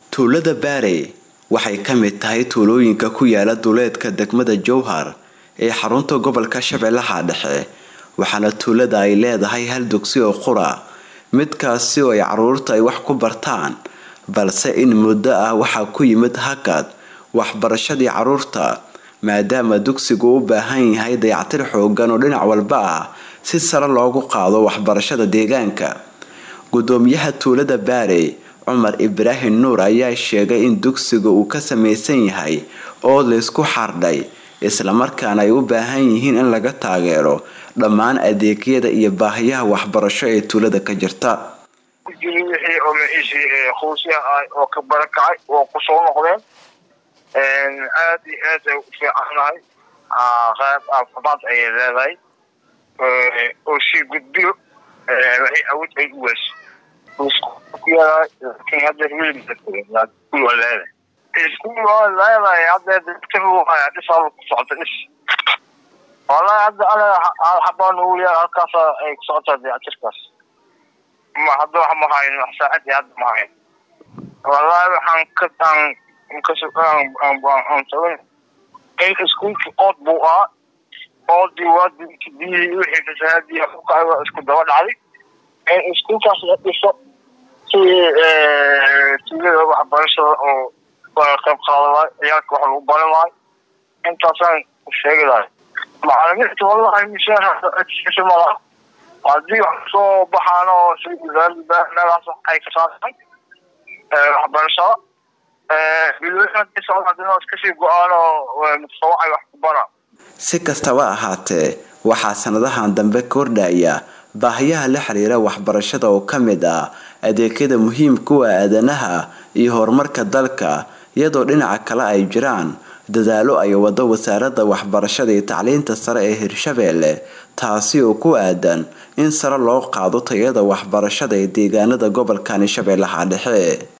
tuulada baarey waxay ka mid tahay tuulooyinka ku yaala duleedka degmada jowhar ee xarunta gobolka shabeellaha dhexe waxaana tuulada ay leedahay hal dugsi oo qura midkaasi oo ay caruurta ay wax ku bartaan balse in muddo ah waxaa ku yimid hakad waxbarashadii caruurta maadaama dugsigu u baahan yahay dayactir xoogan oo dhinac walba ah si sare loogu qaado waxbarashada deegaanka gudoomiyaha tuulada baarey cumar ibraahim nuur ayaa sheegay in dugsiga uu ka samaysan yahay oo laysku xardhay islamarkaana ay u baahan yihiin in laga taageero dhammaan adeegyada iyo baahiyaha waxbarasho ee tuulada ka jirta wixii oo maciishii quusya ah oo ka barakacay oo kusoo noqdeen aad iyo aad ay u fiicannahay qayb caafimaad ayay leedahay oo sii gudbiyo waxay awood ay u weyso laakiin hadda iskuul waa leedahay iskuul waa leedahay hadda dhisaa ku socota dhis wallahi hadda aniga hal xabaa nugu yaal halkaas ay ku socotaa dayactirkaas ma hadda wax ma hayn wax saacadii hadda ma hayn wallahi waxaan ka aan aan tabin in iskuulki ood buu ahaa oodii waa biyihii wixii fasahaadii kukacay waa isku daba dhacday in iskuulkaas la dhiso si tuulada waxbarashada oo qayb qaadan lahay ciyaalka wax lagu baran lahay intaasaan sheegi lahay macalimiinta wallahi mishaar malaha haddii wax soo baxaan oo si wasaaradda meelahaas ay ka saarsan waxbarashada bilooyinkasii go-aan oo mutawacay wax ku bara si kastaba ahaatee waxaa sanadahan dambe kordhaya baahiyaha la xiriira waxbarashada oo ka mid ah adeegyada muhiimka u ah aadanaha iyo horumarka dalka iyadoo dhinaca kale ay jiraan dadaalo ay wado wasaaradda waxbarashada iyo tacliinta sare ee hirshabeelle taasi oo ku aadan in sare loo qaado tayada waxbarashada ee deegaanada gobolkani shabeellaha dhexe